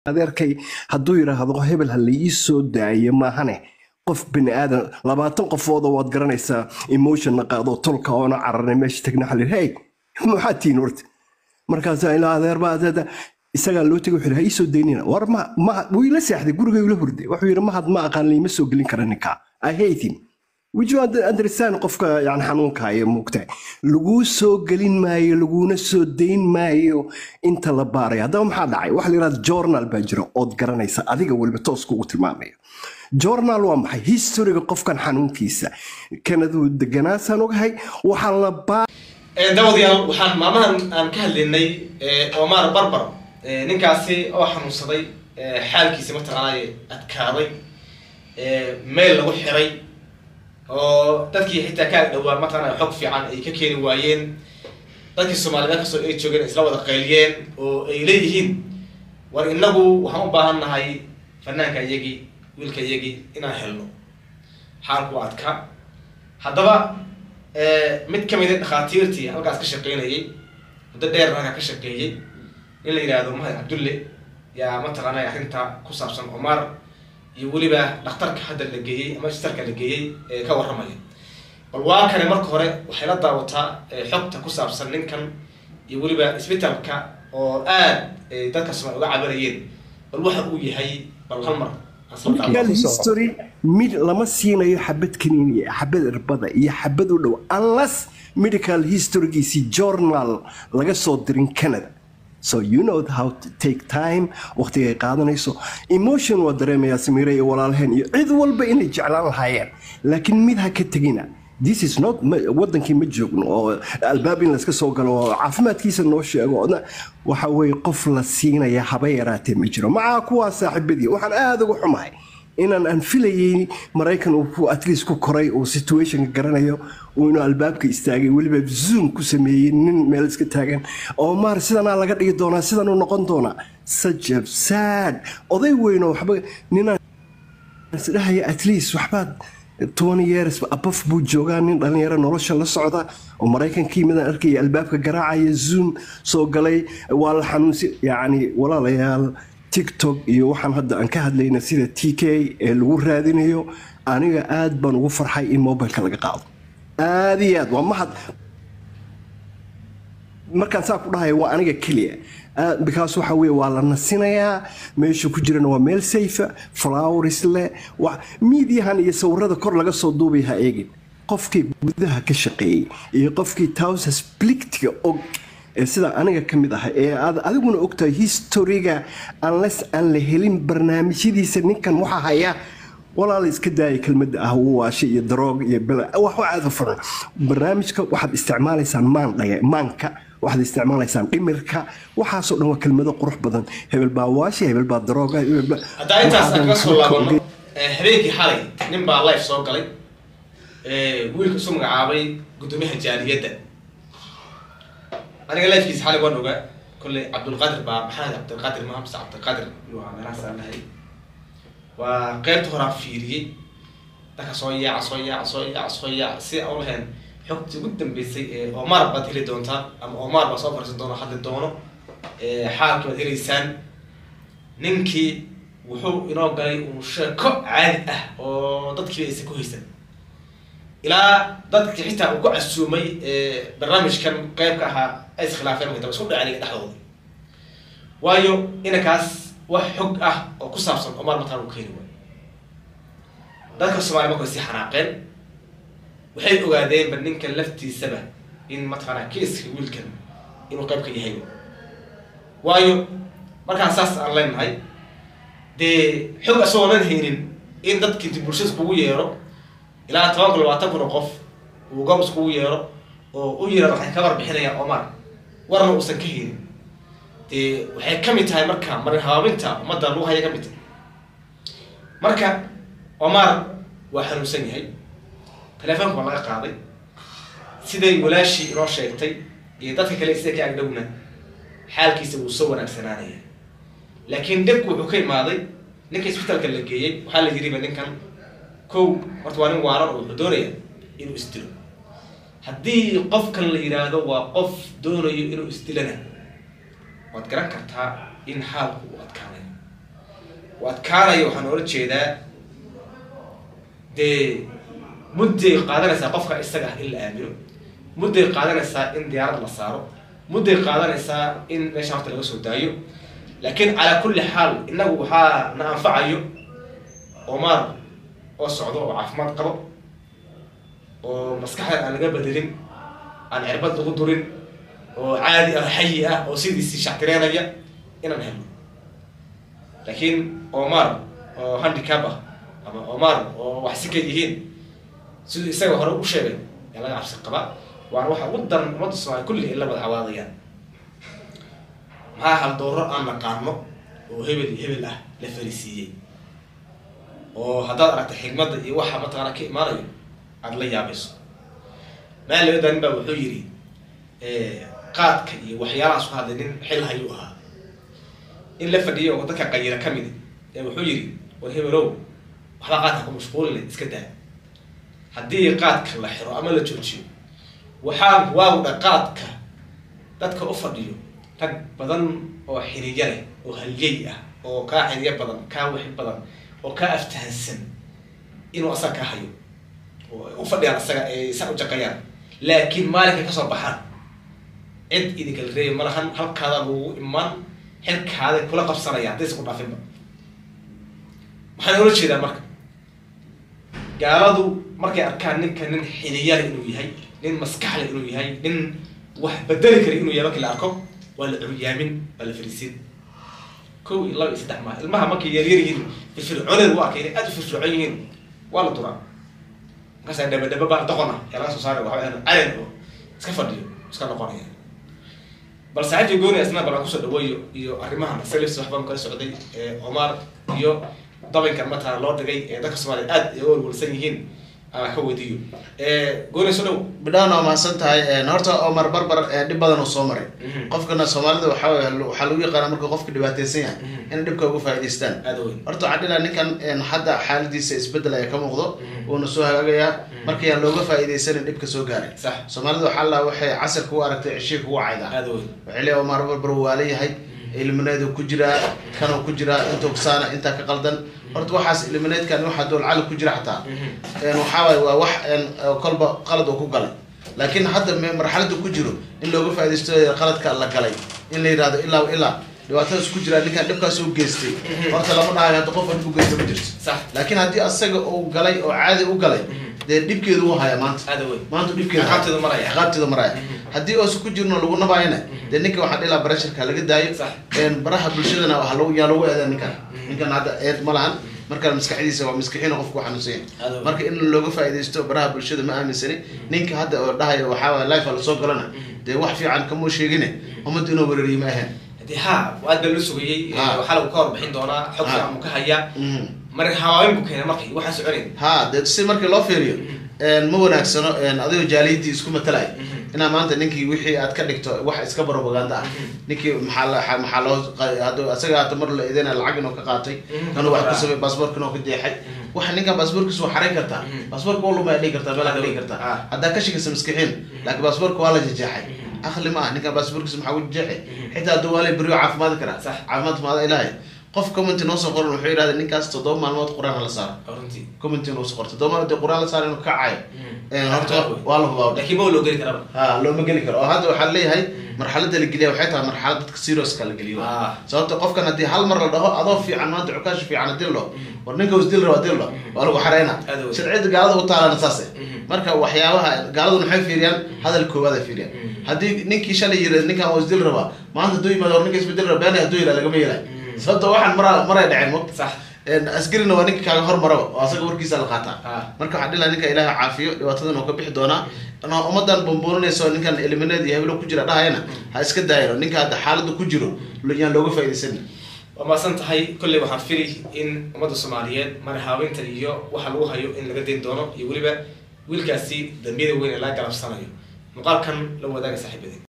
adeerkay hadduu yidhaahdo hebel ha la ii soo daayo maahane qof bini aadan labaatan qofoodoo waad garanaysaa emotionna qaadoo tolka oona cararnay meesha tagna xalir hey maxaa tihiin horta markaasaa ilaa adeerba adeeda isagaa loo tegay wuxuu yidhi, ha ii soo daynina war ma ma wuu ila seexday gurigay ula hurday wuxuu yidhi mahad ma aqaan liima soo gelin kara ninka i hate him Would you under- understand qofka yani xanuunka haya moogtahay laguu soo gelin maayo laguna soo dayn maayo inta la baaraya haddaba maxaa dhacay waxa la yidhahda journal baa jira ood garanaysa adiga weliba toos kugu tilmaamaya journal waa maxay historiga qofkan xanuunkiisa kanaduu deganaasaan ogahay waxaa la baa dawadayaal waxaan maalmahan aan ka hadlaynay omar barbar Eh, ninkaasi oo xanuunsaday eh, xaalkiisi mataqaanaaye adkaaday eh, meel lagu xiray oo dadkii xitaa ka agdhowaa mataqaanaa xog fiican ay ka keeni waayeen dadkii soomaalida kastoo ay joogeen isla wada qayliyeen oo ay leeyihiin war inagu waxaan u baahan nahay fanaanka iyagii wiilka iyagii inaan helno xaalku waa adka haddaba eh, mid ka mid a dhakhaatiirtii halkaas ka shaqeynayay muddo dheer halkaa ka shaqeeyey in la yidhaahdo mahad cabdulle yaa mataqaanay arrinta ku saabsan omar iyo weliba dhakhtarka hadda la geeyey ama istarka la geeyey ee ka warramaya bal waa kane marka hore waxay la daawataa eh, xogta ku saabsan ninkan iyo weliba isbitaalka oo aad eh, dadka soomaali uga cabanayeen bal waxa uu yahay bal hal mar aan soo medical daawato. history mid lama siinayo xabad kaniini xabad irbada iyo xabad u dhow unless medical historygiisii journal laga soo dirin canada so you know how to take time waqtigay qaadanayso emotion waa dareemayaa samiire iyo walaalheen iyo cid walba inay jeclaan lahaayeen laakiin mid ha ka tegina this is not ma- wadankii ma joogno oo albaab in layska soo galo oo caafimaadkiisa noo sheego na- waxa weye qof la siinaya haba yaraatee ma jiro macaa kuwaa saaxiibadii waxaan aada uga xumahay inaan aan filayay maraykan uu ku- at least ku koray uu situationka garanayo uu inuu albaabka istaagay weliba zoom ku sameeyey nin meel iska taagan oo maar sidanaa laga dhigi doonaa sidanuu noqon doonaa sajab sad oday weyn oo waxba ninaan isdhahaya at least waxbaad twenty years abaf buu joogaa nin dhalinyaro nolosha la socda oo maraykankii midaan arkaya albaabka garaacaya zoom soo galay waa la xanuunsi yacni walaalayaal tiktok iyo waxaan hadda aan ka hadlayna sida t k ee lagu raadinayo aniga aad baan ugu farxay in mobilka laga qaado aad iyo aad waa mahad markaan saa ku dhahayo waa aniga keliya Ah, because waxa weye waa la nasinayaa meesha ku jirana waa meel safe flowers leh wa- miidiyahan iyo sawirada kor laga soo duubay ha eegin qofkii gudaha ka shaqeeyey iyo qofkii towsas plictiga og ee sida aniga ka mid ah ee aad adiguna ogtahay historiga unless aan la helin barnaamijyadiisa ninkan waxa haya walaala iska daaya kelmadda ah wuu waashay iyo daroog iyo bela wax aada u furan barnaamijka waxaad isticmaalaysaan maan dhaya maanka waxaad isticmaalaysaan dhimirka waxaasoo dhan waa kelmado qurux badan hebel baa waashay hebel baa darooga hebel baa haddaa intaas aan kaga soo waxaa laabano eh, habeenkii xalay nin baa life soo galay eh, wiilka isu magacaabay guddoomiyaha jaaliyadda aniga lifekiisa xalay waan ogaa kolley cabdulqaadir baa maxamed cabdulqaadir maha mise cabdulqaadir inuu ahaa meelahaas aan lahay waa qeybta horaa fiiriyey dadka soo yaaca soo yaaca soo yaaca soo yaaca si aan u lahayn xogtii ugu dambeysay ee omar baad heli doontaan ama omar baa soo fariisan doona hadli doono eh, xaalkii baad helaysaan ninkii wuxuu inoo galay uu sheeko caadi ah oo dadkiiba aysan ku haysan ilaa dadkii xitaa uu ku casuumay ee, barnaamijkan qeybka ahaa ay iskhilaafeen markii dambe isku dhaceen iyaga dhexdooda waayo inankaas wax xog ah oo ku saabsan omar mataan uu keeni waayo dadka soomaaliya markay sii xanaaqeen waxay ogaadeenba ninkan laftiisaba in mataqaanaa kiiska wiilkan inuu qeyb ka yahay waayo markaan saas aan leenahay dee xog asagoonan haynin in dadki inti bulshada iskugu yeero ilaa toban kun labaatan kun oo qof uu goob iskugu yeero oo u yirahdo waxay ka warbixinayaan omar warna uusan ka haynin dee waxay ka mid tahay marka marin habaabinta ummadda lagu haya ka mid tahay marka omar waa xanuunsan yahay telefoonka waa laga qaaday siday walaashii inoo sheegtay iyo dadka kale sida ka agdhowna xaalkiisa wuu soo wanaagsanaanaya laakiin dhibku wuxuu ka imaaday ninka isbitaalka la geeyey waxaa la yiriba ninkan kow horta waa nin waaran oo wuxuu doonaya inuu isdilo haddii qofkan la yidhaahdo waa qof doonayo inuu isdilana waad garan kartaa in xaalku uu adkaanayo adkaanayo waxaan oola jeedaa dee mudday qaadanaysaa qofka isaga ah in la aamino mudday qaadanaysaa in diyaarad la saaro mudday qaadanaysaa in meesha horta laga soo daayo laakiin calaa kulli xaal innagu waxaa na anfacayo omar oo socdo oo caafimaad qabo oo maskaxda aan laga bedelin aan cirbad lagu durin oo caadi ah xayi ah oo sidiisii shactireenaya inaan helno laakiin omar oo handicap ah ama omar oo wax si ka yihiin siduu isaga hore u sheegay yaa laga cabsi qabaa waana waxa ugu daran ummadda soomaaliya kulli ay la wada cawaadayaan maxaa haldooro aan naqaano oo hebel iyo hebel ah la farisiiyey oo haddaad aragta xigmadda iyo waxa mataqaana ka imaanayo aada la yaabayso maal laba daanin baa wuxuu yidhi qaadka iyo waxyaalahaas ku hadlay nin xil hayuu ahaa in la fadhiyo oo dadka qayira ka mid ee wuxuu yidhi war hebelow waxbaa qaadka ku mashquuline iska daa haddii qaadka la xiro ama la joojiyo waxaan waawdha qaadka dadka u fadhiyo rag badan oo xiriya leh oo halyey ah oo kaa xiriyo badan kaa wixi badan oo kaa aftahansan inuu asaga ka hayo oo u fadhiyaan asaga ee sa u jaqayaan laakiin maalinkay kasoo baxaan cid idinkala reebi ma lahan halkaada lagu imaan xilkaaday kula qabsanayaan hadday isku dhaafinba waxaan oola jeedaa marka gaaladu markay arkaan ninka nin xiliyale inuu yahay nin maskaxle inuu yahay nin wax bedeli kara inuu yahay markii la arko waa la curyaamin waa la fariisin kow iyo laba iyo saddex maa ilmaha markay yaryar yihiin firfircooneed u arkay inay aada u firfircoon yihiin waa la duraa markaasa dhaba dhaba baa doqon ah yaa laga soo saaray waxa weeyaan calen oo iska fadhiyo iska noqonaya bal saaxiibkii gooni asna bal aan kusoo dhaweeyo iyo arrimahan selifs waxbaan kala socday omar iyo dabinkan matala loo dhigay ee dadka soomaaliya aad ay u walwalsan yihiin aan ka weydiiyo gooni soo dhow bidhaan waa mahadsan tahay horta omar barbar dhib badan uu soo maray Mhm. qofkana soomaalida waxa wey waxaa lagu yaqaana marka qofka dhibaateysan yahay inay dhibka uga faa'idaystaan aad weyn horta waxaa dhila ninkan hadda xaaladiisa isbedel ayaa ka muuqdo Mhm. wuuna soo hagaagayaa markii aan looga faa'iidaysanin dhibka soo gaaray sax soomaalida waxaa la waxay casar kugu aragtay cishii kugu caydaa aad weyn waxay leeyahay omar barbar waa leeyahay ilmineedu ku jiraa kanuu ku jiraa intuu saana intaa ka qaldan horta waxaas ilmineedkan waxa dool cali ku jira xataa een waxaa waaye waa wax een oo kolba qalad uu ku galay laakiin hadda me- marxaladda ku jiro in looga faaidaysto qaladka la galay in la yidhahdo ilaa ilaa dhibaatadaas ku jira ninkan dhibkaas u geystay horta lama dhahayo hadda qof dhib u geysta ma jirto sax laakiin haddii asaga uu galay oo caadi u galay dee dhibkeedu wuu haya maanta aad weyn maanta dhibkeedu Ciqaabteedu maraya. ciqaabteedu maraya haddii oosa ku jirno lagu nabaayana dee ninka waxaa dhilaa barasharka laga daayo Sax. een baraha bulshadana waxa lagu yaa lagu eedaa ninkan ninkan hadda eed ma lahan markaan maskaxdiisa waa maskixiin qofku ku xanuunsan Aad yahay u- marka in looga faaidaysto baraha bulshada ma aaminsani ninka hadda oo dhahaya waxaa waay life lasoo galana dee wax fiican kamuu sheegine ummadda inuu weerariyo ma ahayn haddii ha aad baa loo sugayey Ha. waxaa lagu ka warbixin doonaa xog Ha. fiican buu ka hayaa Mhm. marin hawaabin buu keenay markii waxaan soconayn ha dee si markii loo fiiriyo een ma wanaagsano een adigoo jaaliyadii isku matalay inaa maanta ninkii wixii aad ka dhigto wax iska propaganda ah ninkii maxaa la maxaa loo hadda asaga hata mar la idina lacag inuu ka qaatay Mhm. kanuu wax ku samay baasaboorka inuu ka jeexay waxa ninkan baasaboorkiisa waa xarayn kartaa Mhm. baasaboorka waa lumaya dhigi kartaa meelaa ka dhigi Ah. kartaa haddaa ka shakaysa maskixiin laakiin baasaboorka waa la jejeexay akli ma ah ninkan baasaboorkiisa maxaa ku jeexay xitaa hadduu waa la beriyo caafimaadi karaa Sax. caafimaad maada ilaahay qof commenti noo soo qoran wuxuu yidhahda ninkaas toddoba maalmood qur-aan hala saaro oo runtii commenti inuu soo qorto toddoba maalmood dee qur-aan la saaro inuu ka cayo een horta Aad weyn. waa la hubaa laakiin ma loo geli karaba ha looma geli karo oo hadda waxaa leeyahay marxaladda la geliya waxay tahay marxalad dadka serioska la geliyo Ah. sababta qofkan haddii hal mar la dhaho adoo fiican maanta cukaashi fiican dillo war ninka is dil raba dillo waa lagu xareyna Aad weyn. sharciyada gaalada u taalana saase Mhm. marka waxyaabaha gaaladuna waxay fiiriyaan hadal koowaad ay fiiriyaan Mhm. haddii ninkii shalay yiri ninkan waa isdil rabaa maanta hadduu yimaado war ninka isbedel raba been hadduu yira lagama yeelay Mhm. sababta waxaan mara maray dhaceen mo sax een askarina waa ninka kaaga hormaraba oo asaga warkiisa la qaataa Ah. marka waxaa dhilaha ninka ilaahay caafiyo dhibaatadan uu ka bixi doonaa inaa ummadan bumbuuninayso ninkan eliminaad iyo heblo ku jira dhahayana ha iska daayano ninka hadda xaaladda ku jiro yaan looga faaidaysanin waa maasan tahay kolley waxaan fili in ummadda soomaaliyeed marhaawinta iyo waxa lagu hayo in laga dayn doono iyo weliba wiilkaasi dambiyada weyn ee laga galabsanayo muuqaalkan la wadaaga saaxiibadeen